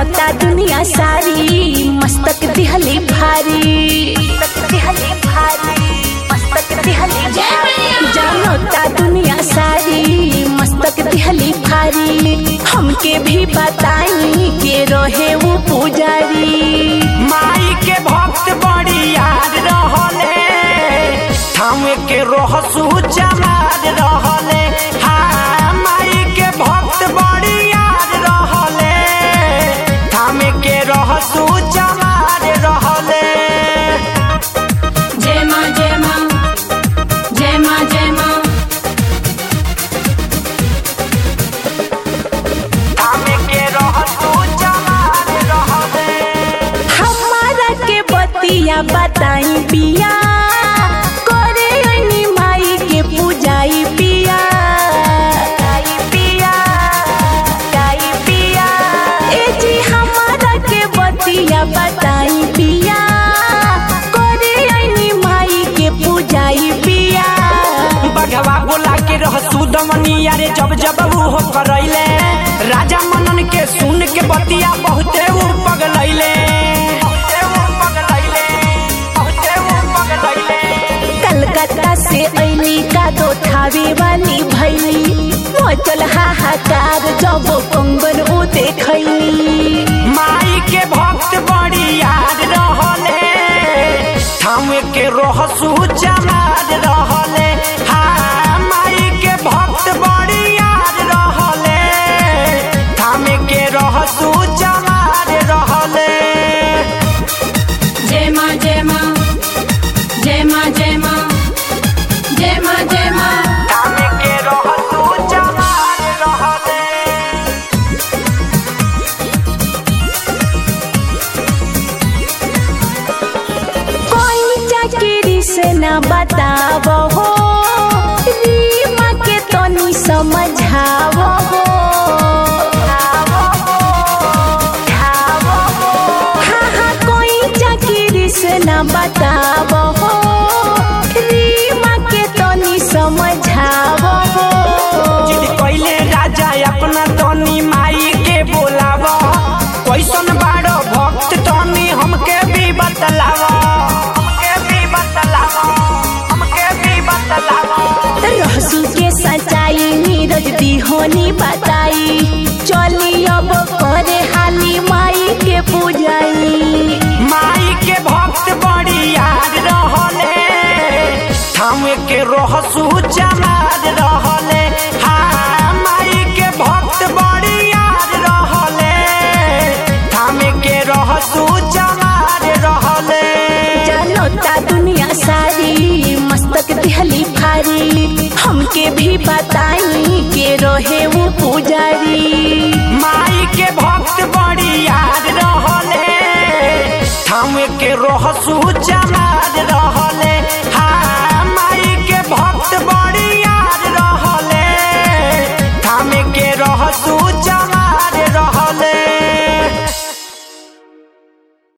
जानता दुनिया सारी मस्तक दिहली भारी मस्तक दिहली भारी मस्तक दिहली भारी जानता दुनिया सारी मस्तक दिहली भारी हमके भी बताई के रहे वो पुजारी माई के भक्त बड़ी याद रहले थामे के रहसु जमार रहले हाँ माई के भक्त बड़ी याद रहले थामे के रहसु जमार रहले जय माँ जय माँ जय माँ जय माँ थामे के रहसु जमार रहले हमारा के बतिया बताई पिया करे ओइनी माई के पूजाई पिया गाई पिया गाई पिया ए जी हमारा के बतिया बताई पिया करे ओइनी माई के पूजाई पिया बघवा बोला के रहसु दमनिया रे जब जब वो हो करैले राजा मनन के सुन के बतिया बहुते उ पगलैले बहुते उ पगलैले बहुते उ पगलैले कलकत्ता से ऐली का दो थावे वाली भैली मचल हाहाकार जब कंगन ओ देखैली माई के भक्त बड़ी याद रहले थामे के रहसु जमार रहले हाँ माई के भक्त बड़ी याद रहले थामे के रहसु जमार रहले जय माँ जय माँ जय माँ जय माँ जय माँ जय माँ थामे के रहसु जमार रहले कोई चाकरी से न बताव हो रीमा के तनी समझाव हो हाँ हाँ कोई चाकरी से न बताव हो रीमा के तनी समझाव हो जिद कैले राजा अपना तनी माई के बोलाव कैसन बाड़ो भक्त तनी हमके भी बतलाव हमके भी बतलाव हमके भी बतलाव रहसू के सच्चाई नीरज दिहोनी बताई चली अब करे हाली माई के पूजाई माई के भक्त बड़ी याद रहले थामे के रहसु जमार रहले हाँ माई के भक्त बड़ी याद रहले थामे के रहसु जमार रहले जानता दुनिया सारी मस्तक दिहली भारी हमके भी बताई के रहे वो पुजारी माई के भक्त बड़ी याद रहले थामे के रहसु जमार रहले